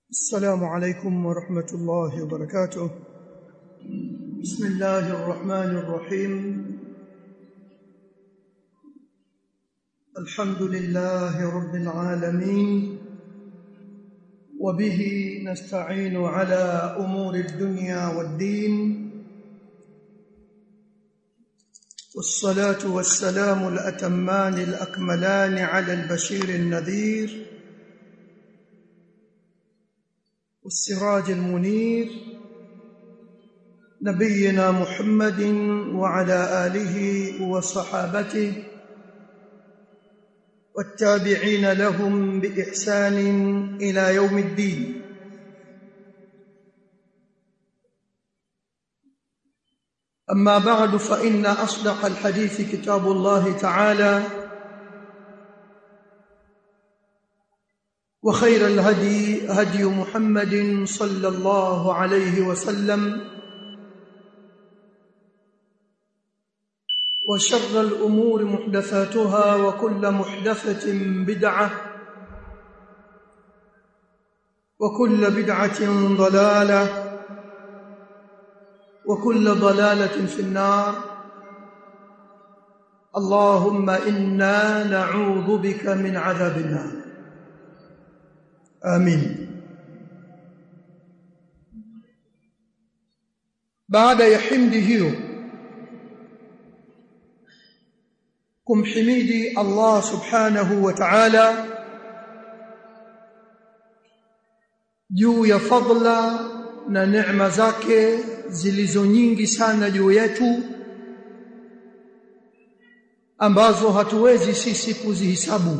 السلام عليكم ورحمة الله وبركاته بسم الله الرحمن الرحيم الحمد لله رب العالمين وبه نستعين على أمور الدنيا والدين والصلاة والسلام الأتمان الأكملان على البشير النذير والسراج المنير نبينا محمد وعلى آله وصحابته والتابعين لهم بإحسان إلى يوم الدين أما بعد فإن أصدق الحديث كتاب الله تعالى وخير الهدي هدي محمد صلى الله عليه وسلم وشر الأمور محدثاتها وكل محدثة بدعة وكل بدعة ضلالة وكل ضلالة في النار اللهم إنا نعوذ بك من عذاب النار آمين بعد يحمد hiyo kumhimidi Allah subhanahu wa ta'ala juu ya fadla na neema zake zilizo nyingi sana juu yetu ambazo hatuwezi sisi kuzihisabu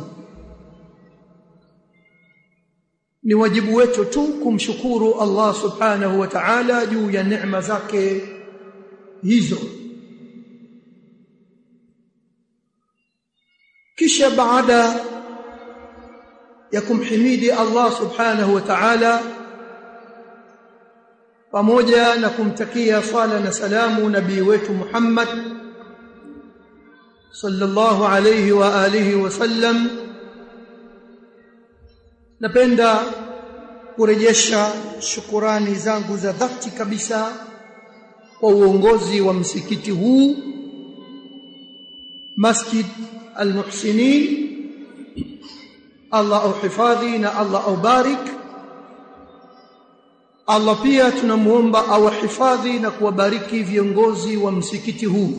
ni wajibu wetu tu kumshukuru Allah subhanahu wa ta'ala juu ya neema zake hizo kisha baada ya kumhimidi Allah subhanahu wa ta'ala pamoja na kumtakia swala na salamu nabii wetu Muhammad sallallahu alayhi wa alihi wasallam napenda kurejesha shukurani zangu za dhati kabisa kwa uongozi wa msikiti huu Masjid Al-Muhsinin Allah auhifadhi na Allah aubarik Allah pia tunamuomba awahifadhi na kuwabariki viongozi wa msikiti huu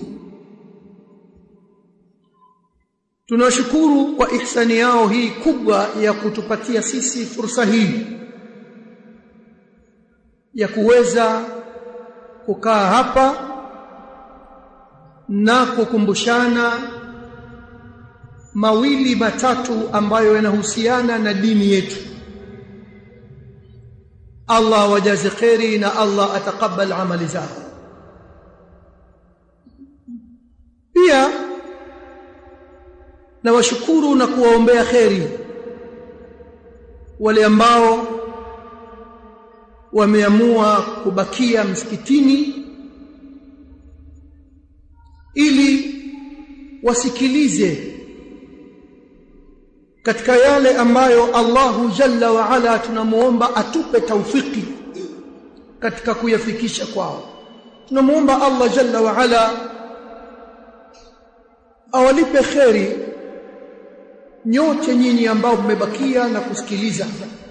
tunashukuru kwa ihsani yao hii kubwa ya kutupatia sisi fursa hii ya kuweza kukaa hapa na kukumbushana mawili matatu ambayo yanahusiana na dini yetu Allah wajaze khairi na Allah atakabal amali zao pia na washukuru na kuwaombea kheri wale ambao wameamua kubakia msikitini ili wasikilize katika yale ambayo Allahu Jalla wa Ala tunamuomba atupe taufiki katika kuyafikisha kwao tunamuomba Allah Jalla wa Ala awalipe kheri nyote nyinyi ambao mmebakia na kusikiliza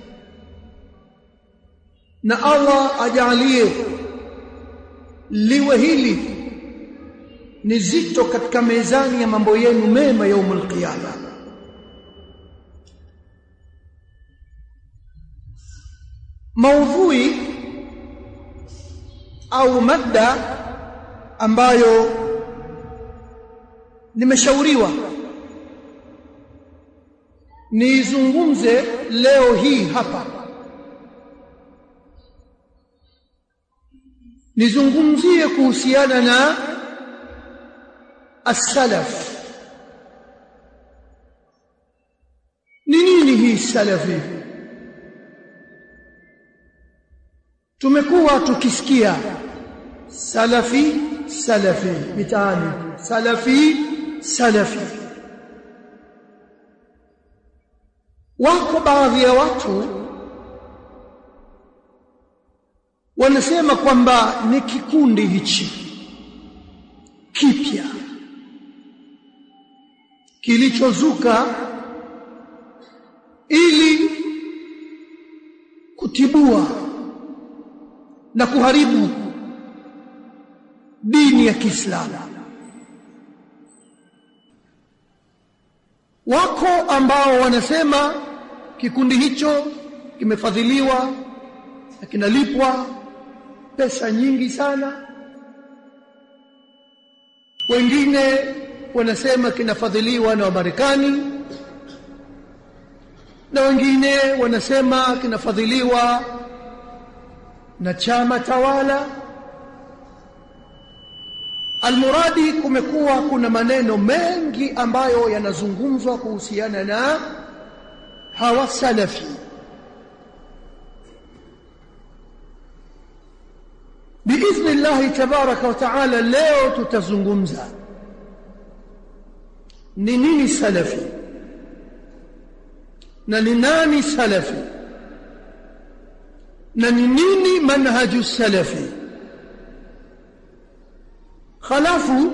na Allah ajalie liwe hili ni zito katika mezani ya mambo yenu mema yaumul qiyama maudhui au mada ambayo nimeshauriwa nizungumze leo hii hapa nizungumzie kuhusiana na as-salaf ni nini hii salafi tumekuwa tukisikia salafi salafi mitaani salafi salafi wako baadhi ya watu wanasema kwamba ni kikundi hichi kipya kilichozuka ili kutibua na kuharibu dini ya Kiislamu. Wako ambao wanasema kikundi hicho kimefadhiliwa na kinalipwa pesa nyingi sana. Wengine wanasema kinafadhiliwa na Wamarekani na wengine wanasema kinafadhiliwa na chama tawala. Almuradi, kumekuwa kuna maneno mengi ambayo yanazungumzwa kuhusiana na hawa salafi. Biidhni llahi tabaraka wa taala, leo tutazungumza ni nini salafi na ni nani salafi na ni nini manhaju salafi. Halafu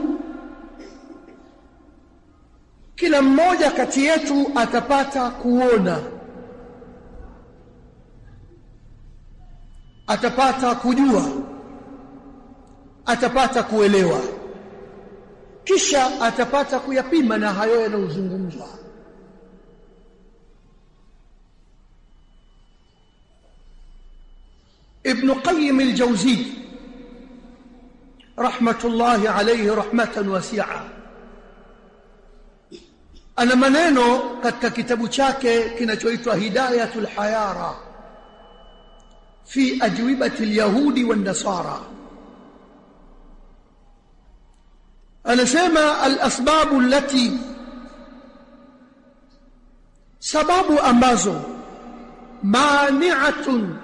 kila mmoja kati yetu atapata kuona, atapata kujua, atapata kuelewa, kisha atapata kuyapima na hayo yanayozungumzwa. ابن قيم الجوزي رحمة الله عليه رحمة واسعة ana maneno katika kitabu chake kinachoitwa Hidayatul Hayara fi ajwibati alyahudi wan nasara anasema alasbabu allati sababu ambazo mani'atun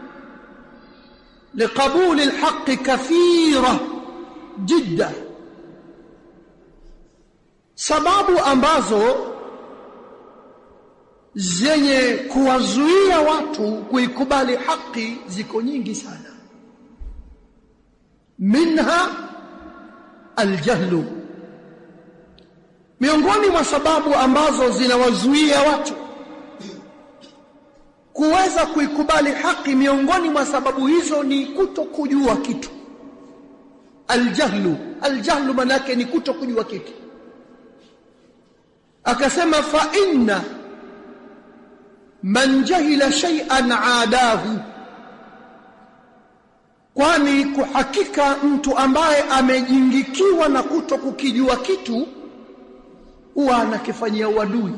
لقبول الحق كثيرة جدا sababu ambazo zenye kuwazuia watu kuikubali haki ziko nyingi sana minha aljahlu miongoni mwa sababu ambazo zinawazuia watu kuweza kuikubali haki miongoni mwa sababu hizo ni kuto kujua kitu aljahlu aljahlu manake ni kuto kujua kitu akasema fa inna man jahila shay'an aadahu kwani kuhakika mtu ambaye amejingikiwa na kuto kukijua kitu huwa anakifanyia uadui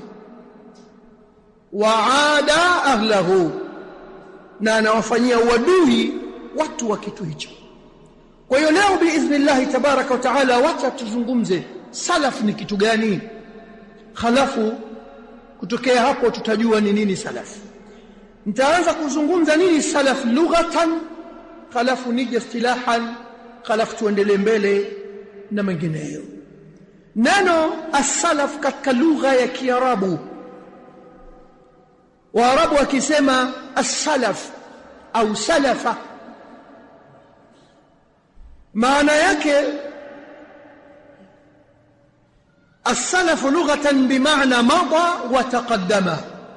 waada ahlahu na anawafanyia uadui watu wa kitu hicho kwa hiyo leo biidhnillahi tabaraka wa taala wacha tuzungumze salaf ni kitu gani halafu kutokea hapo tutajua ni nini salaf nitaanza kuzungumza nini salaf lughatan halafu nije istilahan halafu tuendelee mbele na mengineyo neno as-salaf katika lugha ya kiarabu waarabu wakisema as-salaf au salafa maana yake السلف لغة بمعنى مضى وتقدم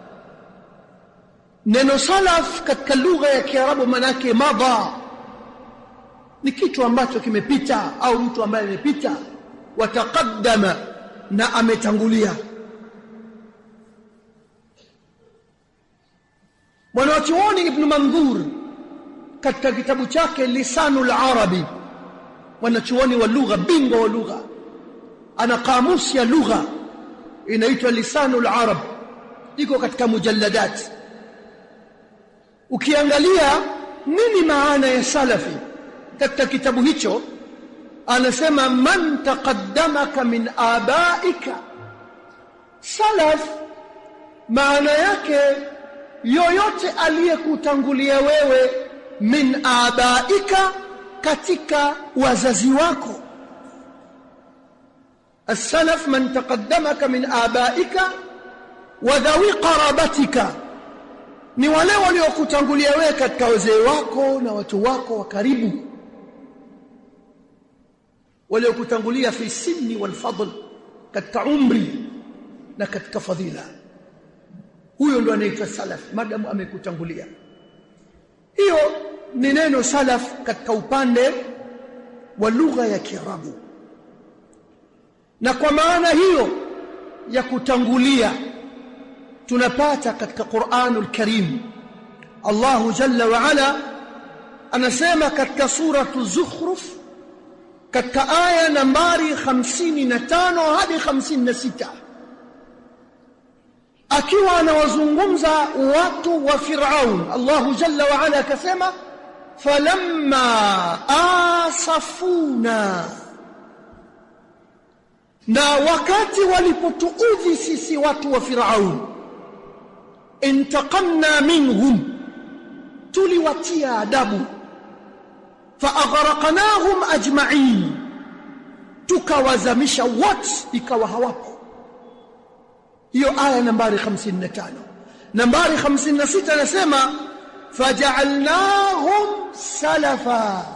neno salaf katika lugha ya kiarabu manake madha ni kitu ambacho kimepita au mtu ambaye amepita wataqaddama na ametangulia mwanachuoni ibn mandhur katika kitabu chake lisanul arabi mwanachuoni wa lugha bingwa wa lugha ana kamusi ya lugha inaitwa lisanul arab iko katika mujalladat ukiangalia nini maana ya salafi katika kitabu hicho anasema man taqaddamaka min abaika salaf maana yake yoyote aliyekutangulia wewe min abaika katika wazazi wako السلف من تقدمك من آبائك وذوي قرابتك ni wale waliokutangulia wewe katika wazee wako na watu wako wa karibu waliokutangulia fi sinni wal fadl katika umri na katika fadhila huyo ndo anaitwa salaf madamu amekutangulia hiyo ni neno salaf katika upande wa lugha ya Kiarabu na kwa maana hiyo ya kutangulia tunapata katika Qur'anul Karim Allahu Jalla wa Ala anasema katika suratu Zukhruf katika aya nambari 55 hadi 56 akiwa anawazungumza watu wa Firaun Allahu Jalla wa Ala akasema falamma asafuna na wakati walipotuudhi sisi watu wa Firaun intaqamna minhum tuliwatia adabu faaghraqnahum ajma'in tukawazamisha wote ikawa hawapo hiyo aya nambari 55 nambari 56 anasema faja'alnahum salafa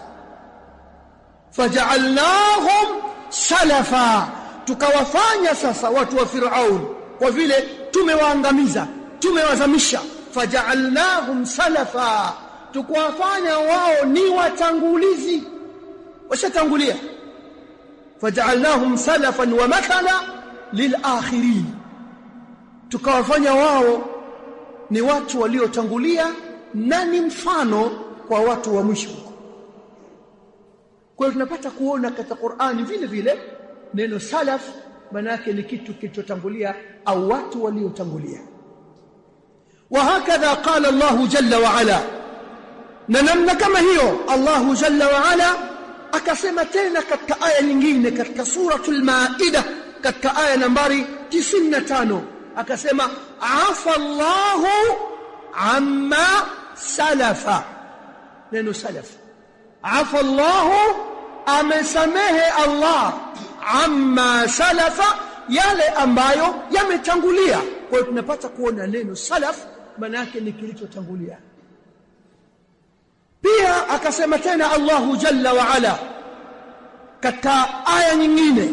faja'alnahum salafa tukawafanya sasa watu wa Firaun kwa vile tumewaangamiza tumewazamisha faja'alnahum salafa tukawafanya wao ni watangulizi washatangulia faja'alnahum salafan wa mathala lilakhirin tukawafanya wao ni watu waliotangulia na ni mfano kwa watu wa mwisho kwa hiyo tunapata kuona katika Qur'ani vile vile neno salaf maana yake ni kitu kilichotangulia au watu waliotangulia وهكذا قال الله جل وعلا ننمنا كما هي الله جل وعلا akasema tena katika aya nyingine katika suratul maida katika aya nambari 95 akasema afa Allahu amma salafa neno salaf afa Allahu amesamehe Allah amma salafa yale ambayo yametangulia kwa hiyo tunapata kuona neno salaf maana yake ni kilichotangulia pia akasema tena Allahu jalla wa ala katika aya nyingine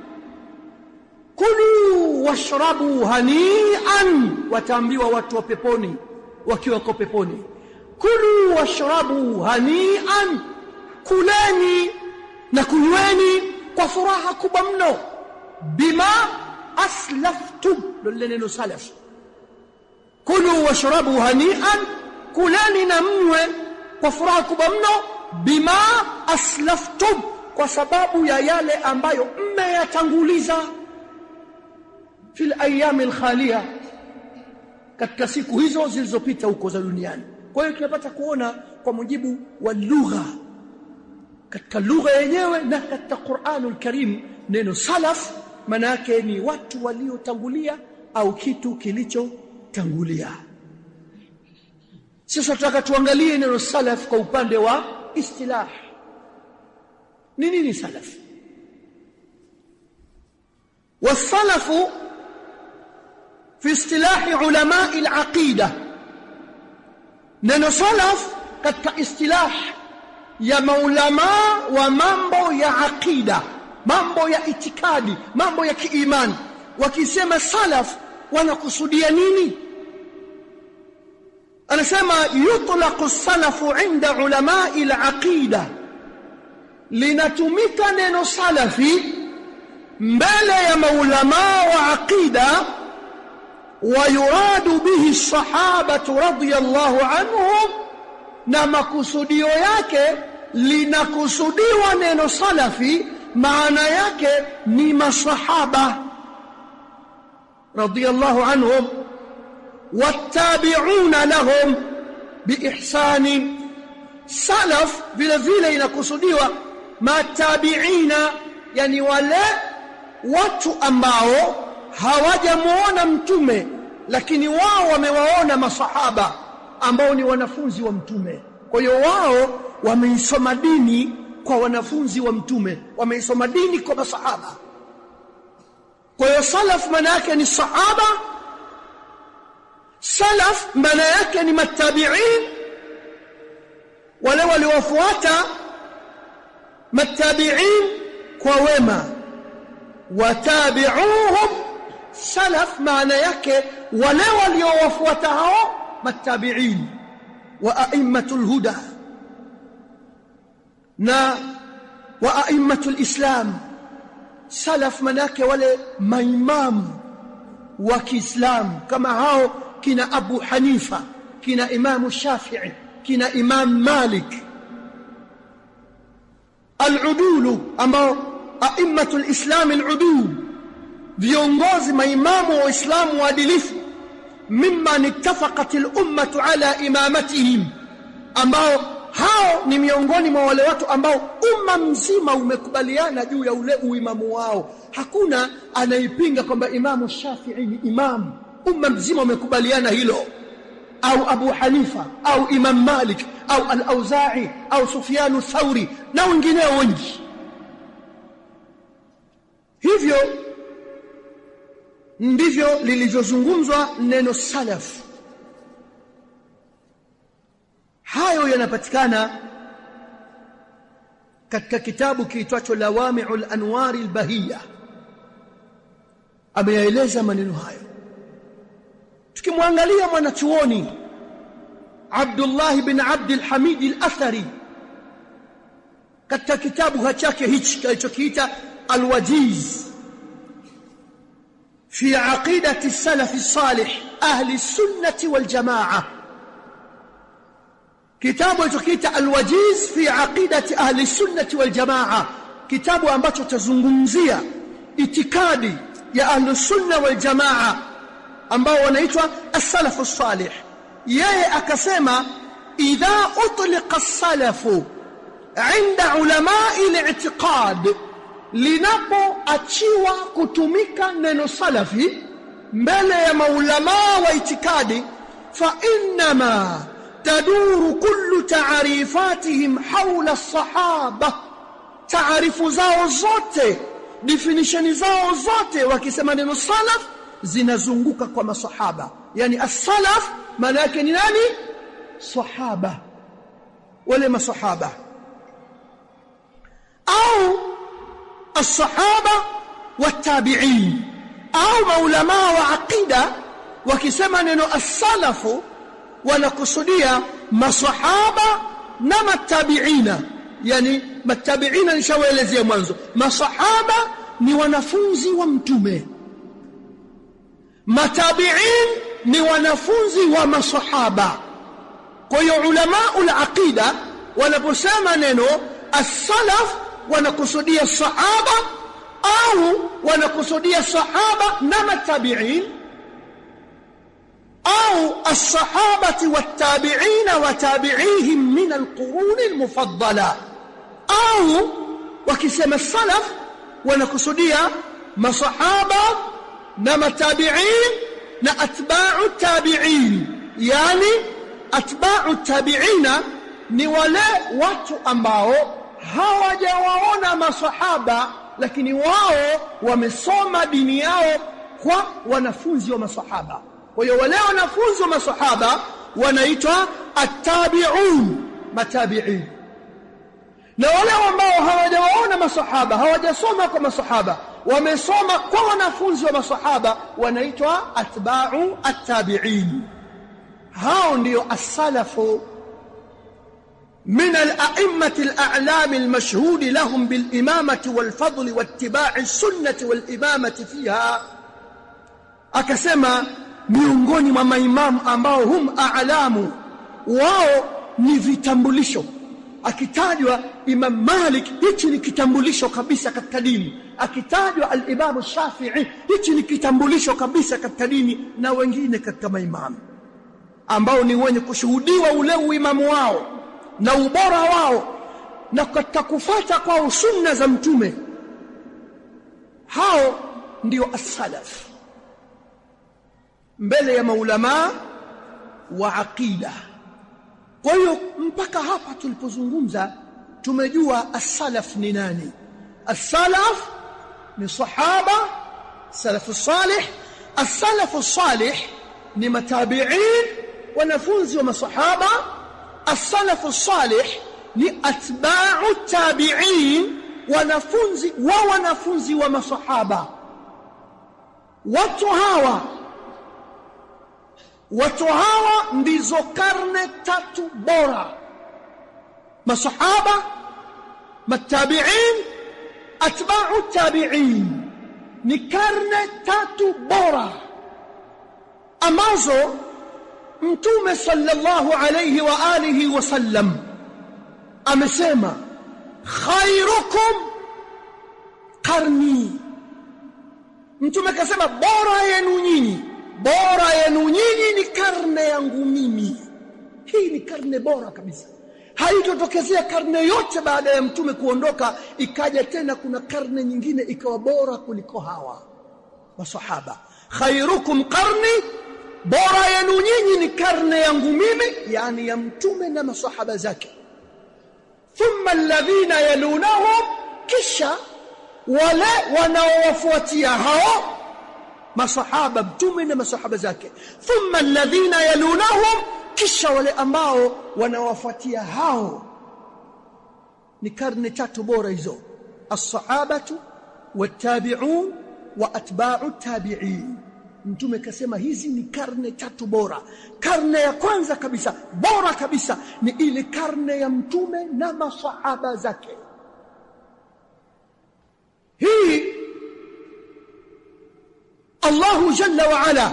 kulu washrabu hanian wataambiwa watu wa peponi wakiwa kwa peponi kulu washrabu hanian kuleni na kunyweni kwa furaha kubwa mno bima aslaftum lile neno salaf kulu washrabu hanian kuleni na mnywe kwa furaha kubwa mno bima aslaftum kwa sababu ya yale ambayo mmeyatanguliza fil ayami alkhalia katika siku hizo zilizopita huko za duniani kwa hiyo tunapata kuona kwa mujibu wa lugha katika lugha yenyewe na katika Qur'anul Karim neno salaf maana yake ni watu waliotangulia au kitu kilichotangulia sasa tutaka tuangalie neno salaf kwa upande wa istilah ni nini salaf والسلف في اصطلاح علماء العقيدة neno salaf katika istilah ya maulama wa mambo ya aqida mambo ya itikadi mambo ya kiimani wakisema salaf wanakusudia nini anasema yutlaqu salafu inda ulamai alaqida linatumika neno salafi mbele ya maulama wa aqida ويراد به الصحابة رضي الله عنهم na makusudio yake linakusudiwa neno salafi maana yake ni masahaba radiyallahu anhum wattabi'una lahum biihsani salaf vile vile inakusudiwa matabiina yani wale watu ambao hawajamuona mtume lakini wao wamewaona masahaba ambao ni wanafunzi wa mtume kwa hiyo wao wameisoma dini kwa wanafunzi wa mtume wameisoma dini kwa masahaba kwa hiyo salaf maana yake ni sahaba salaf maana yake ni matabiin wale waliofuata matabiin kwa wema watabi'uhum salaf maana yake wale waliowafuata hao matabiin wa a'immatul huda na wa a'immatul islam salaf manake wale maimamu wa Kiislamu kama hao kina Abu Hanifa kina Imamu Shafi'i kina Imam Malik al-udulu ambao a'immatul islam al-udul viongozi maimamu wa Uislamu waadilifu mimman ittafaqat al-ummah ala imamatihim ambao hao ni miongoni mwa wale watu ambao umma mzima umekubaliana juu ya ule uimamu wao hakuna anaipinga kwamba imamu Shafi'i ni imamu umma mzima umekubaliana hilo au Abu Hanifa au Imam Malik au Al-Auza'i au Sufyan Thauri na wengineo wengi hivyo ndivyo lilivyozungumzwa neno salaf hayo yanapatikana katika kitabu kiitwacho Lawami'ul Anwari al-Bahiyya ameyaeleza maneno hayo tukimwangalia mwanachuoni Abdullah bin Abd al-Hamid al-Athari katika kitabu chake hichi kilichokiita al-Wajiz fi aqidati salaf salih ahli sunnati wal jamaa kitabu kilichokiita al-Wajiz fi aqidati ahli sunnati wal jamaa kitabu ambacho tazungumzia itikadi ya ahli sunna wal jamaa ambao wanaitwa as-salaf as-salih yeye akasema idha utliqa as-salafu inda ulama'i al-i'tiqad linapoachiwa kutumika neno salafi mbele ya maulamaa wa itikadi fa innama taduru kullu ta'rifatihim hawla as-sahaba taarifu zao zote definition zao zote wakisema neno salaf zinazunguka kwa masahaba yani as-salaf maana yake ni nani sahaba wale masahaba au as-sahaba wat-tabi'in au maulama wa aqida wakisema neno as-salafu wanakusudia masahaba na matabiina yani matabiina nishawaelezea mwanzo masahaba ni wanafunzi wa mtume matabiin ni wanafunzi wa masahaba kwa hiyo ulama ul-aqida wanaposema neno as-salaf wanakusudia sahaba au wanakusudia sahaba na matabiin au as-sahabati wat-tabi'in wa tabi'ihim min al-qurun al-mufaddala au wakisema salaf wanakusudia masahaba na matabi'in na atba'u tabi'in yani atba'u tabi'ina ni wale watu ambao hawajawaona masahaba lakini wao wamesoma dini yao kwa wanafunzi wa masahaba kwa hiyo wale wanafunzi wa masahaba wanaitwa attabi'un matabi'in na wale ambao hawajawaona masahaba hawajasoma kwa masahaba wamesoma kwa wanafunzi wa masahaba wanaitwa atba'u attabi'in hao ndio as-salafu من الأئمة الأعلام المشهود لهم بالإمامة والفضل واتباع السنة والإمامة فيها akasema miongoni mwa maimamu ambao hum a'lamu wao ni vitambulisho akitajwa Imam Malik hichi ni kitambulisho kabisa katika dini akitajwa al-Imam Shafi'i hichi ni kitambulisho kabisa katika dini na wengine katika maimamu ambao ni wenye kushuhudiwa ule uimamu wao na ubora wao na katika kufuata kwao sunna za mtume hao ndio as-salaf mbele ya maulama wa aqida kwa hiyo mpaka hapa tulipozungumza tumejua as-salaf ni nani as-salaf ni sahaba salafu salih as-salafu salih ni matabi'in wanafunzi wa masahaba as-salafu salih ni atba'u tabi'in wanafunzi wa wanafunzi wa masahaba watu hawa watu hawa ndizo karne tatu bora masahaba matabi'in atba'u tabi'in ni karne tatu bora ambazo mtume sallallahu alayhi wa alihi wasallam amesema khairukum qarni mtume akasema bora yenu nyinyi bora yenu nyinyi ni karne yangu mimi hii ni karne bora kabisa haitotokezea karne yote baada ya mtume kuondoka ikaja tena kuna karne nyingine ikawa bora kuliko hawa masahaba khairukum qarni bora yenu nyinyi ni karne yangu mimi yani ya mtume na masahaba zake thumma alladhina yalunahum kisha wale wanaowafuatia hao masahaba mtume na masahaba zake thumma alladhina yalunahum kisha wale ambao wanawafuatia hao ni karne tatu bora hizo as-sahabatu wat-tabi'un wa atba'u tabi'in mtume kasema hizi ni karne tatu bora karne ya kwanza kabisa bora kabisa ni ile karne ya mtume na masahaba zake hii Allahu jalla wa ala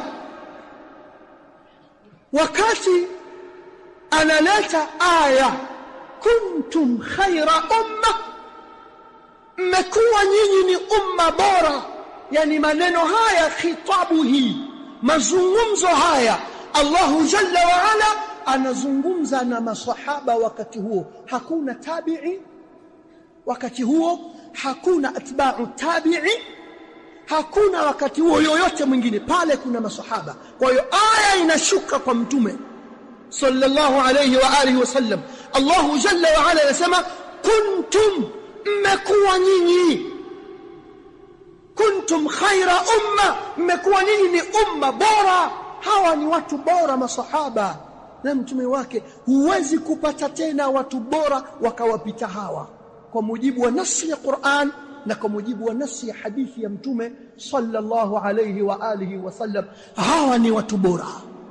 wakati analeta aya kuntum khaira umma mmekuwa nyinyi ni umma bora yani maneno haya khitabu hii mazungumzo haya Allahu jalla wa ala anazungumza na masahaba wakati huo hakuna tabi'i wakati huo hakuna atba'u tabi'i hakuna wakati huo yoyote mwingine pale kuna masahaba kwa hiyo aya inashuka kwa mtume sallallahu alayhi wa alihi wasallam Allahu jalla wa ala anasema kuntum mmekuwa nyinyi kuntum khaira umma mmekuwa nyinyi ni umma bora hawa ni watu bora masahaba na mtume wake huwezi kupata tena watu bora wakawapita hawa kwa mujibu wa nasi ya Qur'an na kwa mujibu wa nasi ya hadithi ya mtume sallallahu alayhi wa alihi wasallam hawa ni watu bora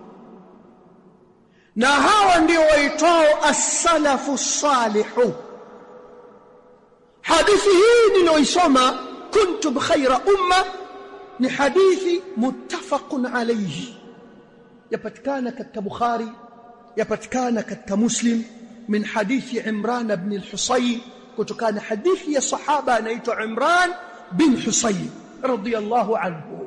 na hawa ndio waitwao as-salafu salihu hadithi hii niliyoisoma kuntum khaira umma ni hadithi muttafaqun alayhi yapatikana katika bukhari yapatikana katika muslim min hadithi imran ibn al-husayn kutokana hadithi ya sahaba anaitwa imran bin husayn radiyallahu anhu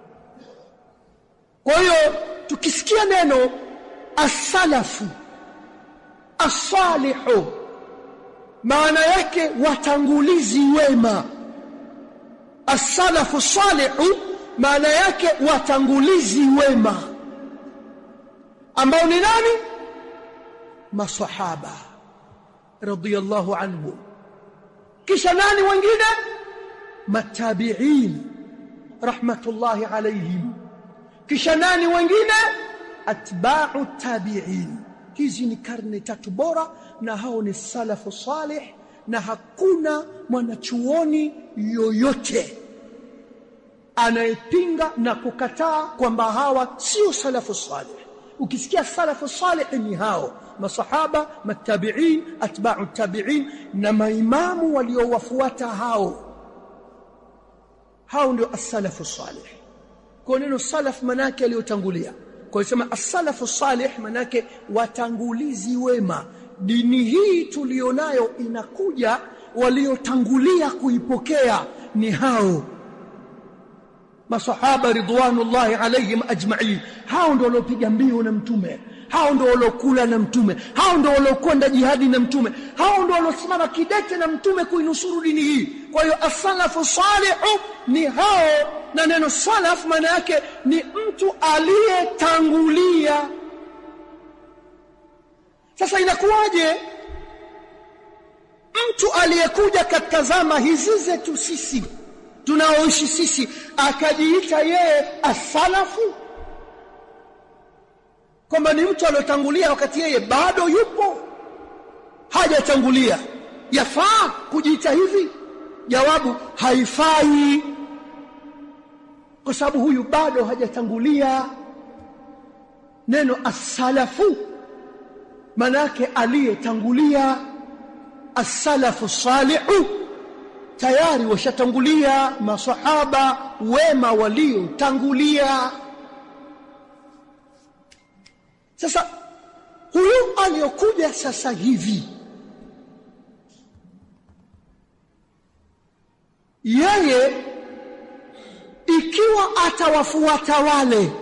kwa hiyo tukisikia neno as-salafu as-salihu maana yake watangulizi wema as-salafu salihu maana yake watangulizi wema ambao ni nani masahaba radiyallahu anhu kisha nani wengine matabi'in rahmatullahi alayhim kisha nani wengine atba'u tabi'in hizi ni karne tatu bora na hao ni salafu salih na hakuna mwanachuoni yoyote anayepinga na kukataa kwamba hawa sio salafu salih ukisikia salafu salih ni hao masahaba matabi'in atba'u tabi'in na maimamu waliowafuata hao hao ndio as-salafu salih kwa neno salaf manake aliyotangulia kwa sema as-salafu salih manake watangulizi wema dini hii tulionayo inakuja waliotangulia kuipokea ni hao masahaba ridwanullahi alayhim ajma'in hao ndio waliopiga mbio na mtume hao ndio waliokula na mtume hao ndio waliokwenda jihadi na mtume hao ndio waliosimama kidete na mtume kuinusuru dini hii kwa hiyo as-salafu salihu ni hao na neno salaf maana yake ni mtu aliyetangulia sasa inakuwaje mtu aliyekuja katika zama hizi zetu sisi tunaoishi sisi akajiita yeye asalafu kwamba ni mtu aliyotangulia wakati yeye bado yupo hajatangulia yafaa kujiita hivi jawabu haifai kwa sababu huyu bado hajatangulia neno as-salafu manake aliyetangulia as-salafu salihu tayari washatangulia masahaba wema waliotangulia sasa huyu aliyokuja sasa hivi yeye ikiwa atawafuata wale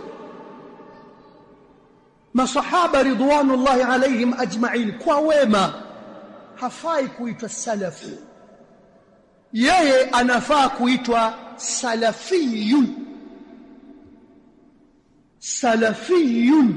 masahaba ridwanullahi alaihim ajma'in kwa wema hafai kuitwa salafu yeye anafaa kuitwa salafiyun salafiyun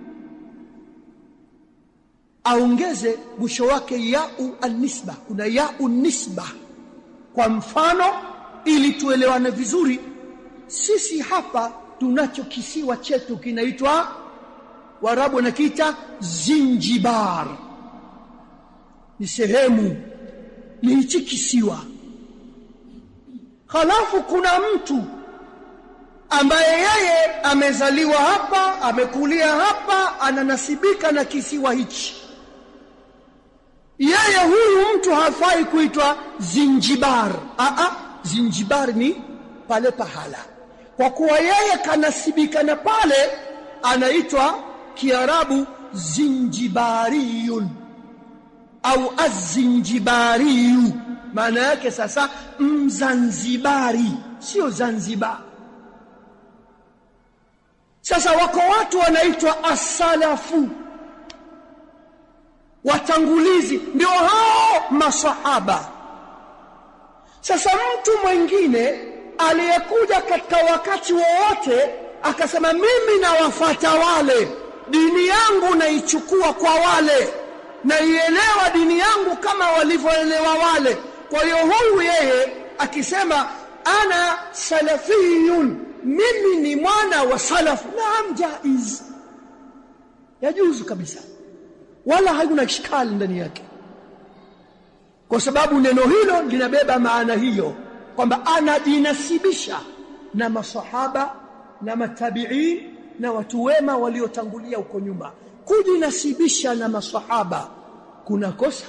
aongeze mwisho wake yau anisba kuna yau nisba kwa mfano ili tuelewane vizuri sisi hapa tunacho kisiwa chetu kinaitwa warabu wanakiita zinjibar ni sehemu ni hichi kisiwa halafu kuna mtu ambaye yeye amezaliwa hapa amekulia hapa ananasibika na kisiwa hichi yeye huyu mtu hafai kuitwa zinjibar a zinjibar ni pale pahala kwa kuwa yeye kanasibika na pale anaitwa kiarabu zinjibariyun au azinjibariyu maana yake sasa mzanzibari sio zanzibar sasa wako watu wanaitwa asalafu watangulizi ndio hao masahaba sasa mtu mwingine aliyekuja katika wakati wowote akasema mimi nawafata wale dini yangu naichukua kwa wale naielewa dini yangu kama walivyoelewa wale kwa hiyo huyu yeye akisema ana salafiyun mimi ni mwana wa salafu naam jaiz yajuzu kabisa wala hakuna ishkali ndani yake kwa sababu neno hilo linabeba maana hiyo kwamba anajinasibisha na masahaba na matabiin na watu wema waliotangulia huko nyuma kujinasibisha na masahaba kuna kosa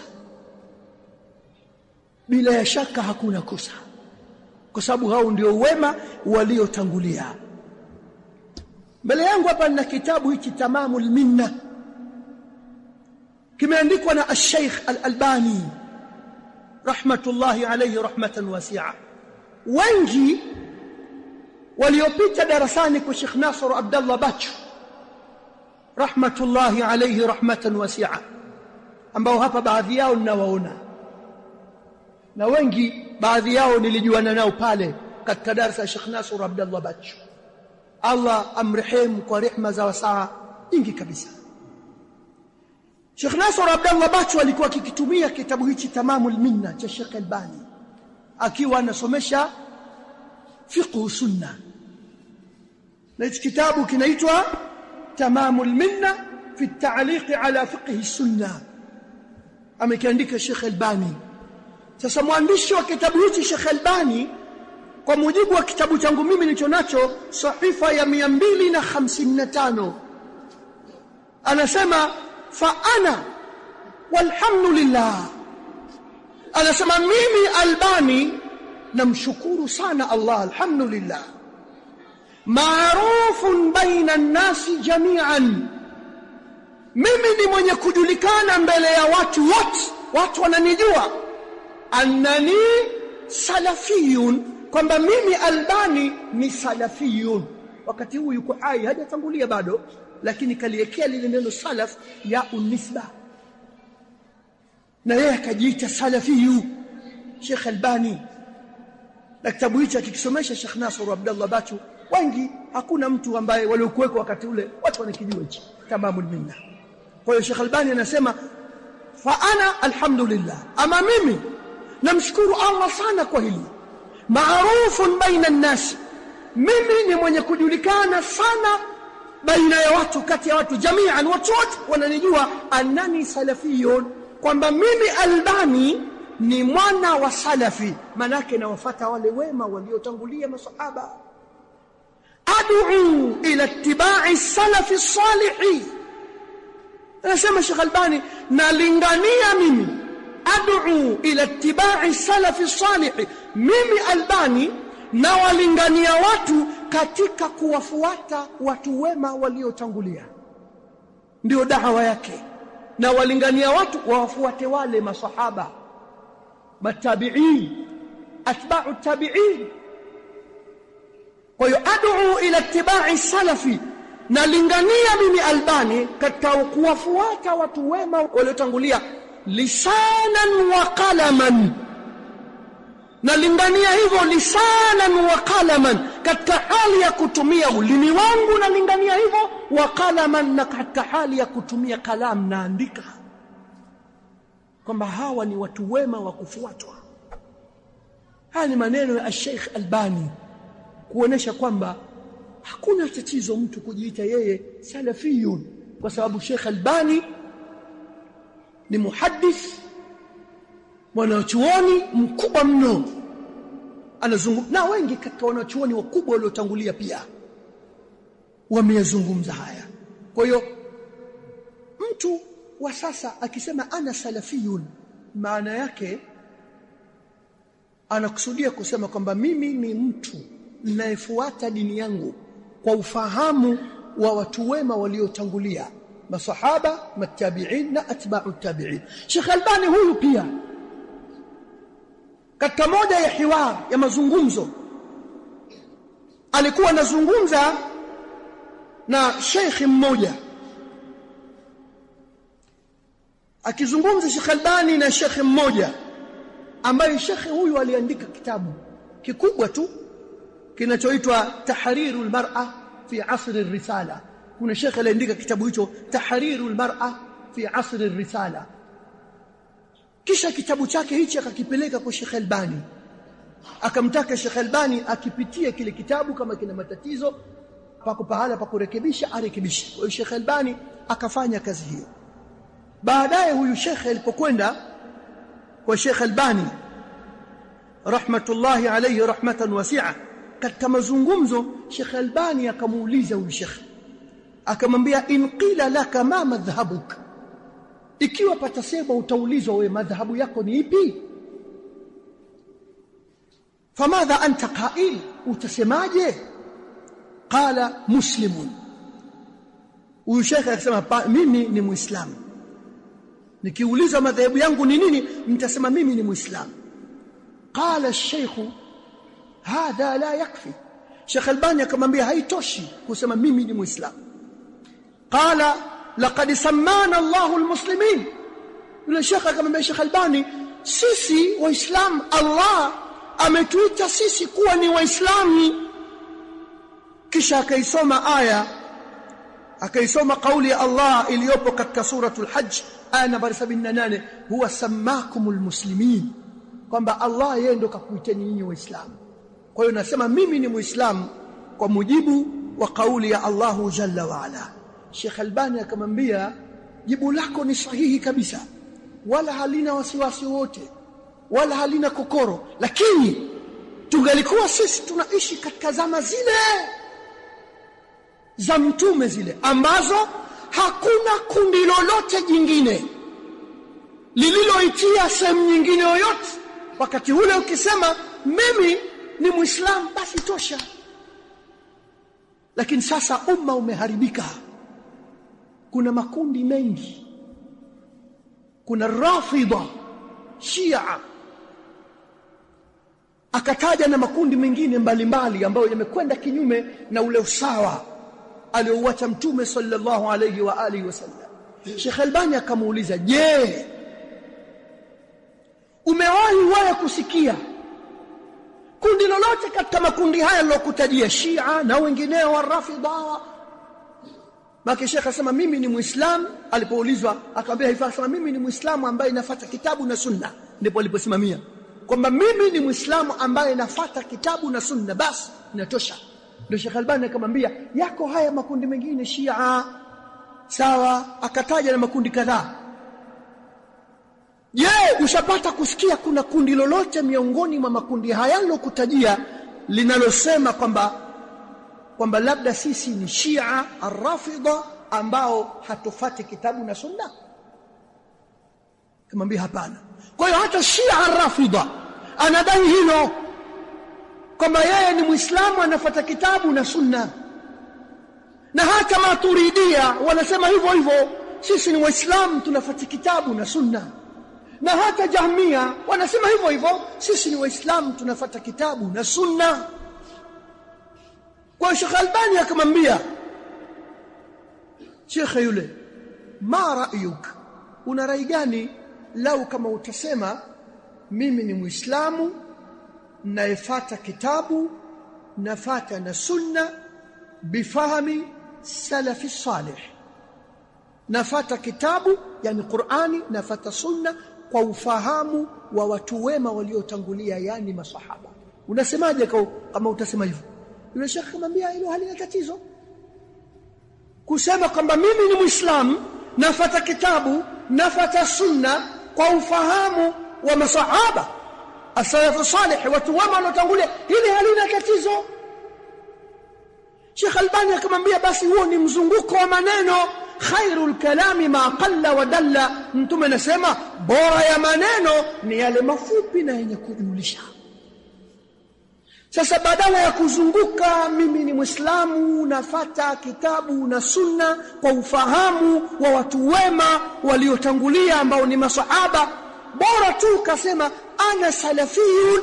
bila ya shaka hakuna kosa kwa sababu hao ndio wema waliotangulia mbele yangu hapa nina kitabu hichi tamamul minna kimeandikwa na al-Sheikh Al-Albani rahmatullahi alayhi rahmatan wasi'a wengi waliopita darasani kwa Sheikh Nasr Abdullah Bachu rahmatullahi alayhi rahmatan wasi'a ambao hapa baadhi yao ninawaona na wengi baadhi yao nilijuana nao pale katika darasa ya Sheikh Nasr Abdullah Bachu Allah amrehemu kwa rehma za wasaa nyingi kabisa Sheikh Nasr Abdullah Bachu alikuwa akikitumia kitabu hichi Tamamul Minna cha Sheikh Albani akiwa anasomesha fiqh sunna na hichi kitabu kinaitwa Tamamul Minna fi at-ta'liq ala fiqh sunna amekiandika Sheikh Albani sasa mwandishi wa kitabu hichi Sheikh Albani kwa mujibu wa kitabu changu mimi nilicho nacho sahifa ya 255 anasema fa ana walhamdulillah anasema mimi Albani namshukuru sana Allah alhamdulillah maarufun baina nasi jami'an mimi ni mwenye kujulikana mbele ya watu wote watu wananijua annani salafiyun kwamba mimi Albani ni salafiyun wakati huu yuko hai hajatangulia bado lakini kaliekea lile neno salaf ya unisba na yeye akajiita salafiyu Sheikh Albani na kitabu hicho akikisomesha Sheikh Nasr Abdullah Bachu wengi hakuna mtu ambaye waliokuweko wakati ule watu wanakijua hichi tamamul minna kwa hiyo Sheikh Albani anasema fa ana alhamdulillah ama mimi namshukuru Allah sana kwa hili maarufun baina nnas mimi ni mwenye kujulikana sana baina ya watu kati ya watu jamian watu wote wananijua annani salafiyun kwamba mimi albani ni mwana wa salafi manake nawafata wale wema waliotangulia masahaba ad'u ila ittiba'i salafi salihi anasema Sheikh Albani nalingania mimi ad'u ila ittiba'i salafi salihi mimi Albani na walingania watu katika kuwafuata watu wema waliotangulia ndio dawa yake na walingania watu wawafuate wale masahaba matabi'in atba'u tabi'in kwa hiyo ad'u ila ittiba'i salafi nalingania mimi albani katika kuwafuata watu wema waliotangulia lisanan wa qalaman nalingania hivyo lisanan wa qalaman katika hali ya kutumia ulimi wangu nalingania hivyo wa qalaman na katika hali ya kutumia kalamu naandika kwamba hawa ni watu wema wa kufuatwa haya ni maneno ya Sheikh Albani kuonesha kwamba hakuna tatizo mtu kujiita yeye salafiyun kwa sababu Sheikh Albani ni muhaddith mwanachuoni mkubwa mno anazungumza na wengi katika wanachuoni wakubwa waliotangulia pia wameyazungumza haya kwa hiyo mtu wa sasa akisema ana salafiyun maana yake anakusudia kusema kwamba mimi ni mtu ninayefuata dini yangu kwa ufahamu wa watu wema waliotangulia masahaba matabi'in na atba'u tabi'in Sheikh Albani huyu pia katika moja ya hiwar ya mazungumzo alikuwa anazungumza na sheikh mmoja akizungumza Sheikh Albani na sheikh mmoja ambaye sheikh huyu aliandika kitabu kikubwa tu kinachoitwa tahrirul mar'a fi asr ar-risala kuna sheikh aliandika kitabu hicho tahrirul mar'a fi asr ar-risala kisha kitabu chake hichi akakipeleka kwa Sheikh Albani akamtaka Sheikh Albani akipitie kile kitabu kama kina matatizo pako pahala pa kurekebisha arekebishe kwa hiyo Sheikh Albani akafanya kazi hiyo baadaye huyu Sheikh alipokwenda kwa Sheikh Albani rahmatullahi alayhi rahmatan wasi'a katika mazungumzo Sheikh Albani akamuuliza huyu Sheikh akamwambia in qila laka ma madhhabuka ikiwa patasema utaulizwa wewe madhahabu yako ni ipi famadha anta qail utasemaje qala muslimun huyu shekhe akasema mimi ni muislamu nikiulizwa madhahabu yangu ni nini nitasema mimi ni muislamu qala ash-shaykh hadha la yakfi Sheikh Albani akamwambia haitoshi kusema mimi ni muislamu qala laqad sammana Allahu almuslimin yule shekhe akamwambia Sheikh Albani sisi waislamu Allah ametuita sisi kuwa ni waislamu kisha akaisoma aya akaisoma kauli ya Allah iliyopo katika suratul hajj aya nambari 78 huwa sammakumul muslimin kwamba Allah yeye ndo kakuiteni nyinyi waislamu kwa hiyo nasema mimi ni muislamu kwa mujibu wa kauli ya Allahu jalla wa ala Sheikh Albani akamwambia jibu lako ni sahihi kabisa wala halina wasiwasi wote wala halina kokoro lakini tungalikuwa sisi tunaishi katika zama zile za mtume zile ambazo hakuna kundi lolote jingine lililoitia sehemu nyingine yoyote wakati ule ukisema mimi ni muislamu basi tosha lakini sasa umma umeharibika kuna makundi mengi kuna rafida shia akataja na makundi mengine mbalimbali ambayo yamekwenda kinyume na ule usawa aliouacha mtume sallallahu alayhi wa alihi wasallam Sheikh Albani akamuuliza je umewahi wewe kusikia kundi lolote katika makundi haya nilokutajia Shia na wengineo wa Rafidha Maki Sheikh akasema mimi ni Muislamu alipoulizwa akamwambia hivi akasema mimi ni Muislamu ambaye nafuata kitabu na sunna ndipo aliposimamia kwamba mimi ni Muislamu ambaye nafuata kitabu na sunna basi inatosha ndio Sheikh Albani akamwambia yako haya makundi mengine Shia sawa akataja na makundi kadhaa je ushapata kusikia kuna kundi lolote miongoni mwa makundi haya nilokutajia linalosema kwamba kwamba labda sisi ni Shia arrafida ambao hatufati kitabu na sunna kamwambia hapana kwa hiyo hata Shia arrafida anadai hilo kwamba yeye ni Muislamu anafuata kitabu na sunna na hata maturidia wanasema hivyo hivyo sisi ni waislamu tunafuata kitabu na sunna na hata jahmia wanasema hivyo hivyo sisi ni waislamu tunafuata kitabu na sunna kwa Sheikh Albani akamwambia Sheikh yule ma ra'yuk una rai gani lau kama utasema mimi ni muislamu naefata kitabu nafata na sunna bifahami salafi salih nafata kitabu yani Qur'ani nafata sunna kwa ufahamu wa watu wema waliotangulia yani masahaba unasemaje kama utasema hivyo yule shekhi akamwambia hilo halina tatizo kusema kwamba mimi ni muislamu nafata kitabu nafata sunna kwa ufahamu wa masahaba asalafu salih watu wema waliotangulia hili halina tatizo Sheikh Albani akamwambia basi huo ni mzunguko wa maneno khairul kalami ma qalla wa dalla mtume anasema bora ya maneno ni yale mafupi na yenye kujulisha sasa badala ya kuzunguka mimi ni muislamu nafata kitabu na sunna kwa ufahamu wa watu wema waliotangulia ambao ni masahaba bora tu kasema ana salafiyun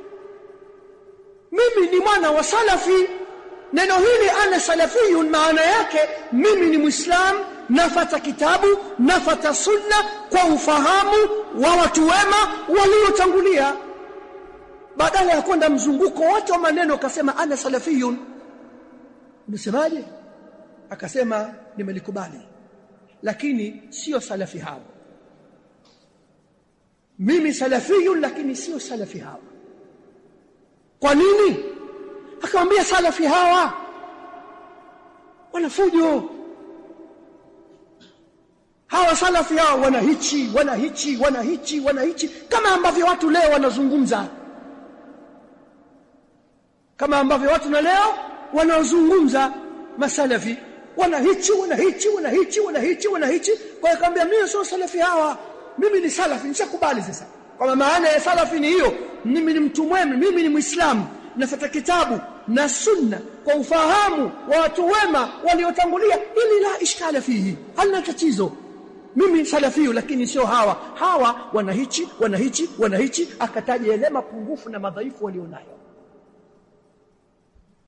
mimi ni mwana wa salafi neno hili ana salafiyun maana yake mimi ni muislam nafata kitabu nafata sunna kwa ufahamu wa watu wema waliotangulia badala ya kwenda mzunguko wote wa maneno akasema ana salafiyun unasemaje akasema nimelikubali lakini sio salafi hawa mimi salafiyun lakini sio salafi hawa kwa nini akamwambia salafi hawa wanafujo hawa salafi hawa wana hichi wana hichi wana hichi wana hichi kama ambavyo watu leo wanazungumza kama ambavyo watu na leo wanazungumza masalafi wana hichi wana hichi wana hichi wana hichi wana hichi kwa akamwambia mimi sio salafi hawa mimi ni salafi nishakubali sasa kwa maana ya salafi ni hiyo mimi ni mtu mwema mimi ni muislamu nafuata kitabu na sunna kwa ufahamu wa watu wema waliotangulia ili la ishkala fihi halina tatizo mimi salafiyu lakini sio hawa hawa wanahichi wanahichi wanahichi akataja yale mapungufu na madhaifu walionayo